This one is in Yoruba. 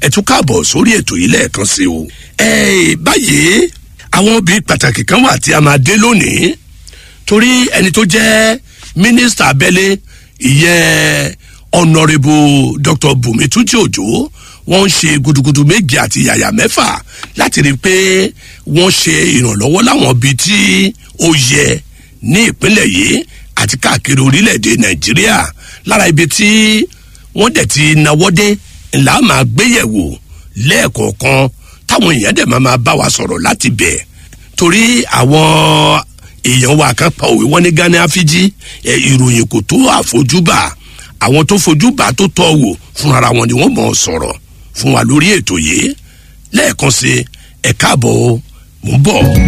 ẹ tún káàbọ̀ sórí ètò yìí lẹ́ẹ̀kan sí o. ẹ báyìí àwọn obìnrin pàtàkì kan wà tí a máa dé lónìí torí ẹni tó jẹ́ mínísítà abẹ́lé ìyẹn ọ̀nàrẹ́bù dr bùnmi túnjí òjò wọ́n ń ṣe gudugudu méje àti yàyà mẹ́fà láti rí i pé wọ́n ṣe ìrànlọ́wọ́ láwọn ibi tí ó yẹ ní ìpínlẹ̀ yìí àti káàkiri orílẹ̀-èdè nàìjíríà lára ibi tí wọ́n dẹ̀ ti náwó dé ńlá máa gbéyẹ̀wò lẹ́ẹ̀kọ̀ọ̀kan táwọn èèyàn dẹ̀ máa máa bá wa sọ̀rọ̀ láti bẹ̀ torí àwọn èèyàn wa kan pa òwe wọn ní ghana afiji ìròyìn kò tó àfojúbà àwọn tó fojúbà tó tọ́ wò fúnra wọn ni wọ́n mọ̀ ọ́ sọ̀rọ̀ fún wa lórí ètò yìí lẹ́ẹ̀kan sí ẹ̀ka àbọ̀ mò ń bọ̀.